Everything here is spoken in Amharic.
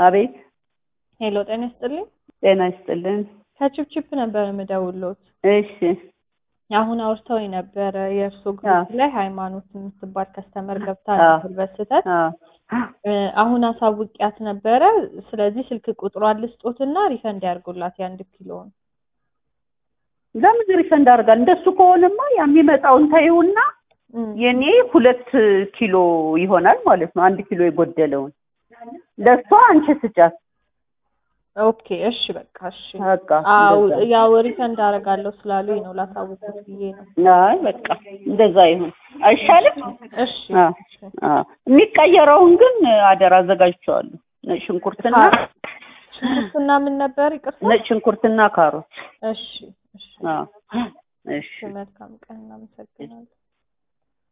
አቤት ሄሎ ጤና ይስጥልኝ። ጤና ይስጥልን። ከችፕችፕ ነበር የምደውሎት። እሺ አሁን አውርተው ነበረ የእርሶ አዎ። ግሩፕ ላይ ሃይማኖት የምትባል ከስተመር ገብታ አዎ። ነበር በስህተት አዎ እ፣ አሁን አሳውቂያት ነበረ። ስለዚህ ስልክ ቁጥሯን ልስጦትና ሪፈንድ ያርጉላት የአንድ ኪሎውን። ለምን ሪፈንድ አድርጋል? እንደሱ ከሆነማ የሚመጣውን ተይውና እም፣ የኔ ሁለት ኪሎ ይሆናል ማለት ነው። አንድ ኪሎ የጎደለውን ለእሷ አንቺ ስጫት። ኦኬ እሺ በቃ እሺ። በቃ አው እንደዛ። ያው ሪፈንድ አደርጋለሁ ስላሉኝ ነው ላሳውቁት ብዬ ነው። አይ በቃ እንደዛ ይሁን አይሻልም? እሺ አ አ የሚቀየረውን ግን አደራ አዘጋጅቼዋለሁ። ነጭ ሽንኩርትና ሽንኩርትና ምን ነበር ይቅርታ? ነጭ ሽንኩርትና ካሮት። እሺ እሺ አ እሺ መልካም ቀን እናመሰግናለን።